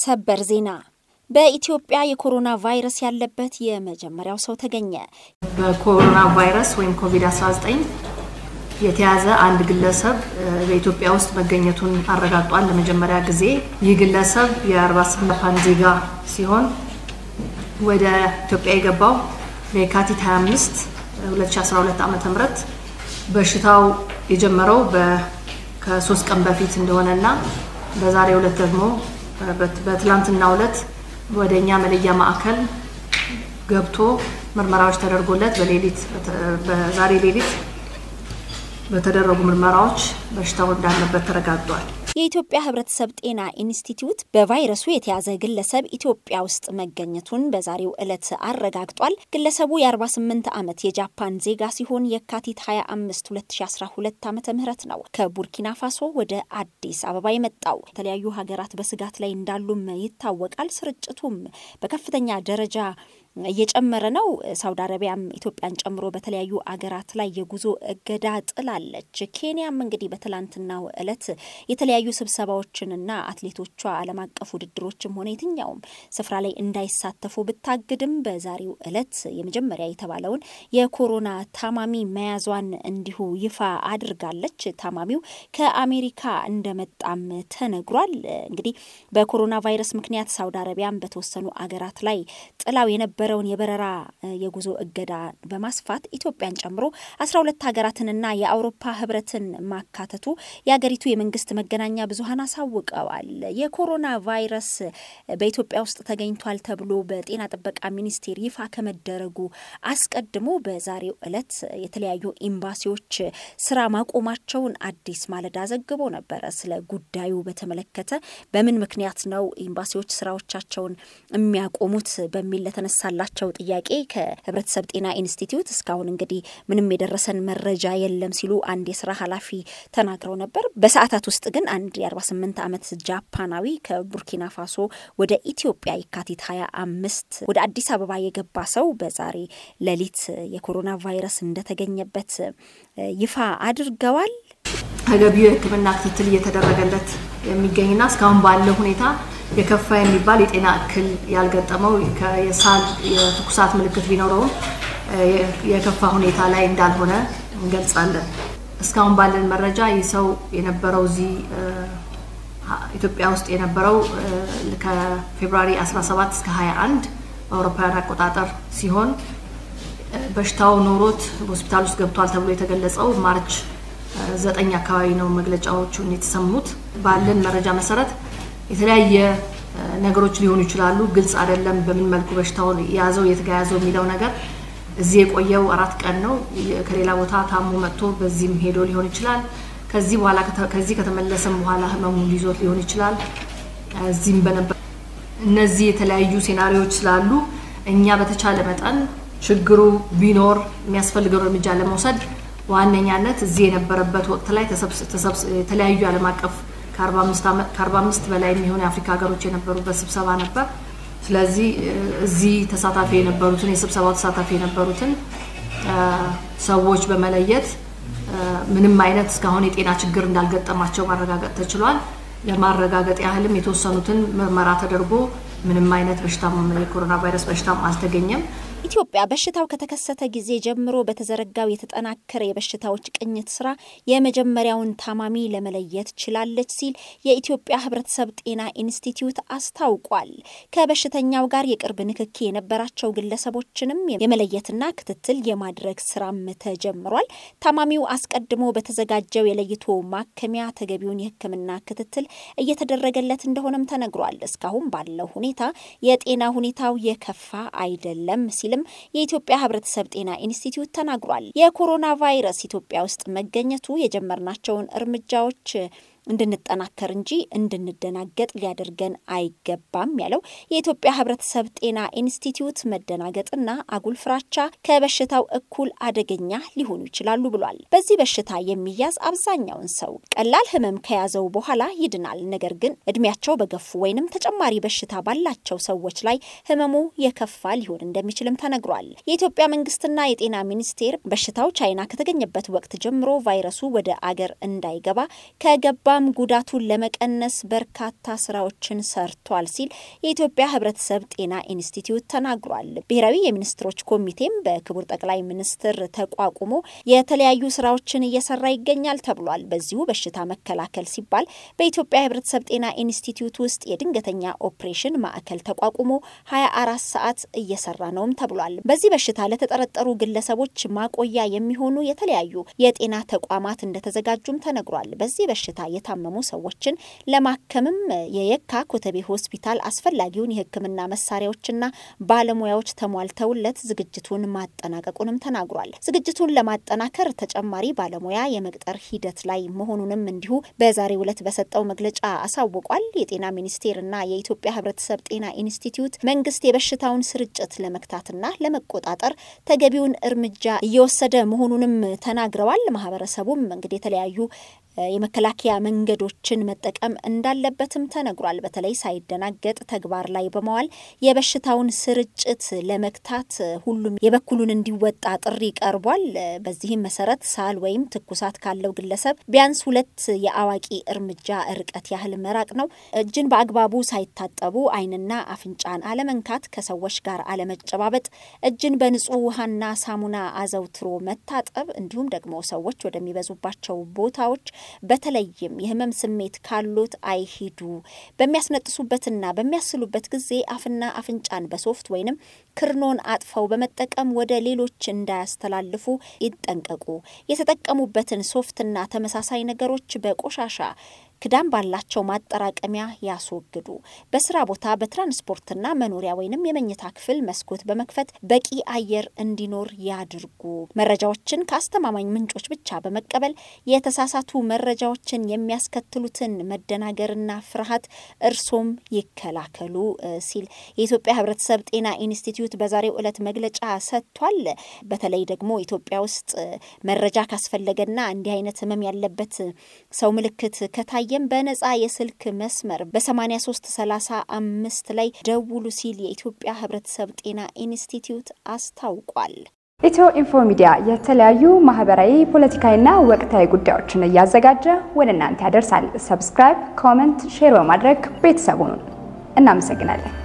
ሰበር ዜና በኢትዮጵያ የኮሮና ቫይረስ ያለበት የመጀመሪያው ሰው ተገኘ። በኮሮና ቫይረስ ወይም ኮቪድ-19 የተያዘ አንድ ግለሰብ በኢትዮጵያ ውስጥ መገኘቱን አረጋግጧል። ለመጀመሪያ ጊዜ ይህ ግለሰብ የ48 ጃፓን ዜጋ ሲሆን ወደ ኢትዮጵያ የገባው በየካቲት 25 2012 ዓ ም በሽታው የጀመረው ከሶስት ቀን በፊት እንደሆነና በዛሬው ዕለት ደግሞ በትላንትናው ዕለት ወደ እኛ መለያ ማዕከል ገብቶ ምርመራዎች ተደርጎለት በሌሊት በዛሬ ሌሊት በተደረጉ ምርመራዎች በሽታው እንዳለበት ተረጋግጧል። የኢትዮጵያ ሕብረተሰብ ጤና ኢንስቲትዩት በቫይረሱ የተያዘ ግለሰብ ኢትዮጵያ ውስጥ መገኘቱን በዛሬው ዕለት አረጋግጧል። ግለሰቡ የ48 ዓመት የጃፓን ዜጋ ሲሆን የካቲት 25 2012 ዓ ም ነው ከቡርኪና ፋሶ ወደ አዲስ አበባ የመጣው። የተለያዩ ሀገራት በስጋት ላይ እንዳሉም ይታወቃል። ስርጭቱም በከፍተኛ ደረጃ እየጨመረ ነው። ሳውዲ አረቢያም ኢትዮጵያን ጨምሮ በተለያዩ አገራት ላይ የጉዞ እገዳ ጥላለች። ኬንያም እንግዲህ በትላንትናው ዕለት የተለያዩ ስብሰባዎችንና አትሌቶቿ ዓለም አቀፍ ውድድሮችም ሆነ የትኛውም ስፍራ ላይ እንዳይሳተፉ ብታግድም በዛሬው ዕለት የመጀመሪያ የተባለውን የኮሮና ታማሚ መያዟን እንዲሁ ይፋ አድርጋለች። ታማሚው ከአሜሪካ እንደመጣም ተነግሯል። እንግዲህ በኮሮና ቫይረስ ምክንያት ሳውዲ አረቢያም በተወሰኑ አገራት ላይ ጥላው የነበ የነበረውን የበረራ የጉዞ እገዳ በማስፋት ኢትዮጵያን ጨምሮ አስራ ሁለት ሀገራትንና የአውሮፓ ህብረትን ማካተቱ የሀገሪቱ የመንግስት መገናኛ ብዙኃን አሳውቀዋል። የኮሮና ቫይረስ በኢትዮጵያ ውስጥ ተገኝቷል ተብሎ በጤና ጥበቃ ሚኒስቴር ይፋ ከመደረጉ አስቀድሞ በዛሬው ዕለት የተለያዩ ኤምባሲዎች ስራ ማቆማቸውን አዲስ ማለዳ ዘግቦ ነበረ። ስለ ጉዳዩ በተመለከተ በምን ምክንያት ነው ኤምባሲዎች ስራዎቻቸውን የሚያቆሙት በሚል ለተነሳ ላቸው ጥያቄ ከህብረተሰብ ጤና ኢንስቲትዩት እስካሁን እንግዲህ ምንም የደረሰን መረጃ የለም ሲሉ አንድ የስራ ኃላፊ ተናግረው ነበር። በሰዓታት ውስጥ ግን አንድ የ48 ዓመት ጃፓናዊ ከቡርኪና ፋሶ ወደ ኢትዮጵያ የካቲት 25 ወደ አዲስ አበባ የገባ ሰው በዛሬ ሌሊት የኮሮና ቫይረስ እንደተገኘበት ይፋ አድርገዋል። ተገቢው የሕክምና ክትትል እየተደረገለት የሚገኝና እስካሁን ባለው ሁኔታ የከፋ የሚባል የጤና እክል ያልገጠመው የሳል የትኩሳት ምልክት ቢኖረውም የከፋ ሁኔታ ላይ እንዳልሆነ እንገልጻለን። እስካሁን ባለን መረጃ ይህ ሰው የነበረው እዚህ ኢትዮጵያ ውስጥ የነበረው ከፌብሩዋሪ 17 እስከ 21 በአውሮፓውያን አቆጣጠር ሲሆን በሽታው ኖሮት ሆስፒታል ውስጥ ገብቷል ተብሎ የተገለጸው ማርች ዘጠኝ አካባቢ ነው መግለጫዎቹን የተሰሙት። ባለን መረጃ መሰረት የተለያየ ነገሮች ሊሆኑ ይችላሉ። ግልጽ አይደለም በምን መልኩ በሽታውን የያዘው የተጋያዘው የሚለው ነገር። እዚህ የቆየው አራት ቀን ነው። ከሌላ ቦታ ታሞ መጥቶ በዚህም ሄዶ ሊሆን ይችላል። ከዚህ በኋላ ከዚህ ከተመለሰም በኋላ ህመሙ ይዞት ሊሆን ይችላል። እዚህም በነበር እነዚህ የተለያዩ ሴናሪዎች ስላሉ እኛ በተቻለ መጠን ችግሩ ቢኖር የሚያስፈልገው እርምጃ ለመውሰድ በዋነኛነት እዚህ የነበረበት ወቅት ላይ የተለያዩ ዓለም አቀፍ ከ45 በላይ የሚሆኑ የአፍሪካ ሀገሮች የነበሩበት ስብሰባ ነበር። ስለዚህ እዚህ ተሳታፊ የነበሩትን የስብሰባው ተሳታፊ የነበሩትን ሰዎች በመለየት ምንም አይነት እስካሁን የጤና ችግር እንዳልገጠማቸው ማረጋገጥ ተችሏል። ለማረጋገጥ ያህልም የተወሰኑትን ምርመራ ተደርጎ ምንም አይነት በሽታም የኮሮና ቫይረስ በሽታም አልተገኘም። ኢትዮጵያ በሽታው ከተከሰተ ጊዜ ጀምሮ በተዘረጋው የተጠናከረ የበሽታዎች ቅኝት ስራ የመጀመሪያውን ታማሚ ለመለየት ችላለች ሲል የኢትዮጵያ ሕብረተሰብ ጤና ኢንስቲትዩት አስታውቋል። ከበሽተኛው ጋር የቅርብ ንክኪ የነበራቸው ግለሰቦችንም የመለየትና ክትትል የማድረግ ስራም ተጀምሯል። ታማሚው አስቀድሞ በተዘጋጀው የለይቶ ማከሚያ ተገቢውን የሕክምና ክትትል እየተደረገለት እንደሆነም ተነግሯል። እስካሁን ባለው ሁኔታ የጤና ሁኔታው የከፋ አይደለም ሲል የኢትዮጵያ ሕብረተሰብ ጤና ኢንስቲትዩት ተናግሯል። የኮሮና ቫይረስ ኢትዮጵያ ውስጥ መገኘቱ የጀመርናቸውን እርምጃዎች እንድንጠናከር እንጂ እንድንደናገጥ ሊያደርገን አይገባም ያለው የኢትዮጵያ ሕብረተሰብ ጤና ኢንስቲትዩት መደናገጥና አጉል ፍራቻ ከበሽታው እኩል አደገኛ ሊሆኑ ይችላሉ ብሏል። በዚህ በሽታ የሚያዝ አብዛኛውን ሰው ቀላል ህመም ከያዘው በኋላ ይድናል። ነገር ግን እድሜያቸው በገፉ ወይንም ተጨማሪ በሽታ ባላቸው ሰዎች ላይ ህመሙ የከፋ ሊሆን እንደሚችልም ተነግሯል። የኢትዮጵያ መንግስትና የጤና ሚኒስቴር በሽታው ቻይና ከተገኘበት ወቅት ጀምሮ ቫይረሱ ወደ አገር እንዳይገባ ከገባ ተቋም ጉዳቱን ለመቀነስ በርካታ ስራዎችን ሰርቷል ሲል የኢትዮጵያ ሕብረተሰብ ጤና ኢንስቲትዩት ተናግሯል። ብሔራዊ የሚኒስትሮች ኮሚቴም በክቡር ጠቅላይ ሚኒስትር ተቋቁሞ የተለያዩ ስራዎችን እየሰራ ይገኛል ተብሏል። በዚሁ በሽታ መከላከል ሲባል በኢትዮጵያ ሕብረተሰብ ጤና ኢንስቲትዩት ውስጥ የድንገተኛ ኦፕሬሽን ማዕከል ተቋቁሞ 24 ሰዓት እየሰራ ነውም ተብሏል። በዚህ በሽታ ለተጠረጠሩ ግለሰቦች ማቆያ የሚሆኑ የተለያዩ የጤና ተቋማት እንደተዘጋጁም ተነግሯል። በዚህ በሽታ የታመሙ ሰዎችን ለማከምም የየካ ኮተቤ ሆስፒታል አስፈላጊውን የሕክምና መሳሪያዎችና ባለሙያዎች ተሟልተውለት ዝግጅቱን ማጠናቀቁንም ተናግሯል። ዝግጅቱን ለማጠናከር ተጨማሪ ባለሙያ የመቅጠር ሂደት ላይ መሆኑንም እንዲሁ በዛሬው ዕለት በሰጠው መግለጫ አሳውቋል። የጤና ሚኒስቴርና የኢትዮጵያ ሕብረተሰብ ጤና ኢንስቲትዩት መንግስት የበሽታውን ስርጭት ለመግታትና ለመቆጣጠር ተገቢውን እርምጃ እየወሰደ መሆኑንም ተናግረዋል። ማህበረሰቡም እንግዲህ የተለያዩ የመከላከያ መንገዶችን መጠቀም እንዳለበትም ተነግሯል። በተለይ ሳይደናገጥ ተግባር ላይ በመዋል የበሽታውን ስርጭት ለመግታት ሁሉም የበኩሉን እንዲወጣ ጥሪ ቀርቧል። በዚህም መሰረት ሳል ወይም ትኩሳት ካለው ግለሰብ ቢያንስ ሁለት የአዋቂ እርምጃ ርቀት ያህል መራቅ ነው። እጅን በአግባቡ ሳይታጠቡ ዓይንና አፍንጫን አለመንካት፣ ከሰዎች ጋር አለመጨባበጥ፣ እጅን በንጹህ ውሃና ሳሙና አዘውትሮ መታጠብ እንዲሁም ደግሞ ሰዎች ወደሚበዙባቸው ቦታዎች በተለይም የህመም ስሜት ካሎት አይሂዱ። በሚያስነጥሱበትና በሚያስሉበት ጊዜ አፍና አፍንጫን በሶፍት ወይንም ክርኖን አጥፈው በመጠቀም ወደ ሌሎች እንዳያስተላልፉ ይጠንቀቁ። የተጠቀሙበትን ሶፍትና ተመሳሳይ ነገሮች በቆሻሻ ክዳን ባላቸው ማጠራቀሚያ ያስወግዱ። በስራ ቦታ በትራንስፖርትና መኖሪያ ወይንም የመኝታ ክፍል መስኮት በመክፈት በቂ አየር እንዲኖር ያድርጉ። መረጃዎችን ከአስተማማኝ ምንጮች ብቻ በመቀበል የተሳሳቱ መረጃዎችን የሚያስከትሉትን መደናገርና ፍርሃት እርሶም ይከላከሉ ሲል የኢትዮጵያ ሕብረተሰብ ጤና ኢንስቲትዩት በዛሬው ዕለት መግለጫ ሰጥቷል። በተለይ ደግሞ ኢትዮጵያ ውስጥ መረጃ ካስፈለገና እንዲህ አይነት ህመም ያለበት ሰው ምልክት ከታየ በነጻ የስልክ መስመር በ8335 ላይ ደውሉ ሲል የኢትዮጵያ ሕብረተሰብ ጤና ኢንስቲትዩት አስታውቋል። ኢትዮ ኢንፎ ሚዲያ የተለያዩ ማህበራዊ፣ ፖለቲካዊና ወቅታዊ ጉዳዮችን እያዘጋጀ ወደ እናንተ ያደርሳል። ሰብስክራይብ፣ ኮመንት፣ ሼር በማድረግ ቤተሰቡን እናመሰግናለን።